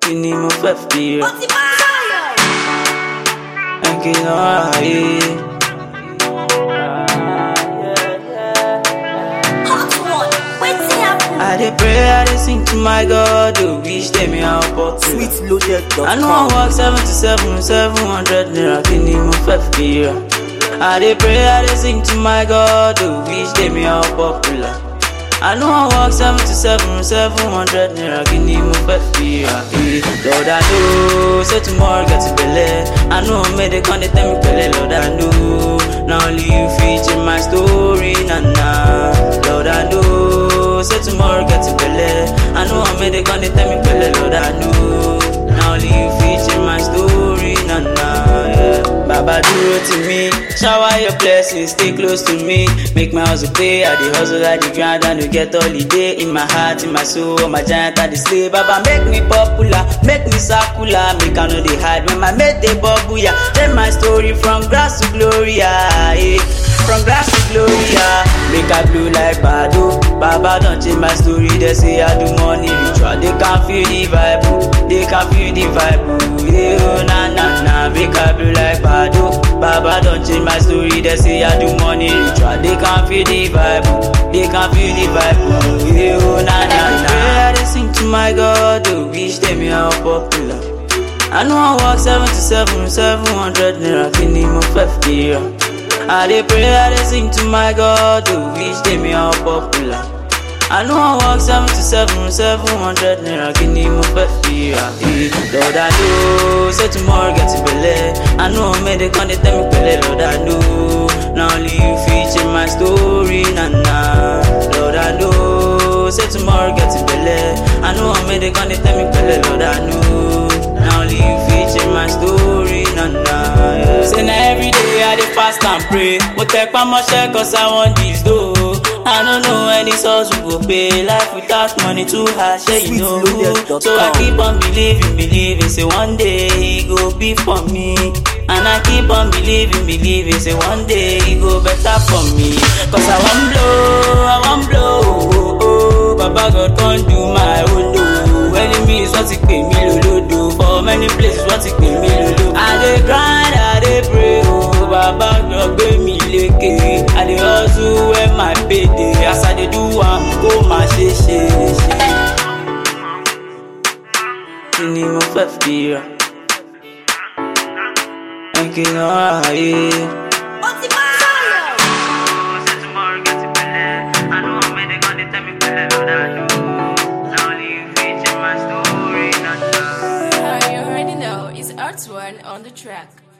kí ni mo fẹ́ fi rà. Ẹ̀kí náà ayé. I dey pray, I dey sing to my God, to wish them help up. I know I Sweetloaded.com. work seven to seven, seven hundred naira, kí ni mo fẹ́ fi rà. I dey pray, I dey sing to my God, to wish them help popular. I know I work seven to seven, seven hundred naira, kí ni mo fẹ́ fi rà. Eh, Lord, I know, say tomorrow get belle. I know me dey come dey tell me pẹ̀lẹ́, Lord, I know. Na only you fit change my story, na na. Lord, I know, say tomorrow get belle. I know me dey come dey tell me pẹ̀lẹ́, Lord, I know. Na only you fit change my story, na na. Yeah. Baba dúró tì mí, shower your blessings, stay close to me. Make my hustle pay, I dey hustle, I dey grind, I no get holiday. In my heart, in my soul, my giant I dey slay. Baba make me popular, make me circular, make I no dey hide. When my mate dey bubble, yeah. Tell my story from grass to glory, yeah. eh. From grass to glory, yeah. Make I blow like Bado. Baba don change my story, they say I do money ritual. They can feel the vibe, oh. they can feel the vibe, oh. yeah. oh, Na na na, make I blow like Bado. Baba don change my story, they say I do money ritual. They can feel the vibe, oh. they can feel the vibe, oh. yeah. oh, Na na na. I dey sing to my God, oh. wish them how popular. I know I work seven to seven, seven hundred naira, kí ni mo fẹ́ fi rà. I dey pray, I dey sing to my God, to wish them how popular. I know I work seven to seven, seven hundred naira, kí ni mo fẹ́ fi rà. Eh, Lord, I know, say tomorrow get belle. I know me dey come dey tell me pẹ̀lẹ́, Lord, I know. Na only you fit change my story, na na. Lord, I know, say tomorrow get belle. I know me dey come dey tell me pẹ̀lẹ́, Lord, I know. Na only you fit change my story, na na. Yeah. Say na everyday I dey fast and pray. Mo tẹpá mọ́ṣẹ́ cause I want this dough. I don't know when this hustle go pay. Life without money too hard, shey you know. Sweetloaded.com. So I keep on believing, believing. Say one day e go be for me. And I keep on believing, believing. Say one day e go better for me. Cause I wan blow, I wan blow. Oh, oh. Baba God come do my own oh. Enemies wọ́n ti pè mí lólódo. For many places wọ́n ti pè mí lólódo. I dey grind, I dey pray o. Baba God gbé mi lékè. I dey hustle when my pay dey. As I dey do am, kó máa ṣe ṣe ṣe. Kí ni mo fẹ́ fi rà? Ẹ̀kí náà ayé. Uh, you already know, it's Arts One on the track.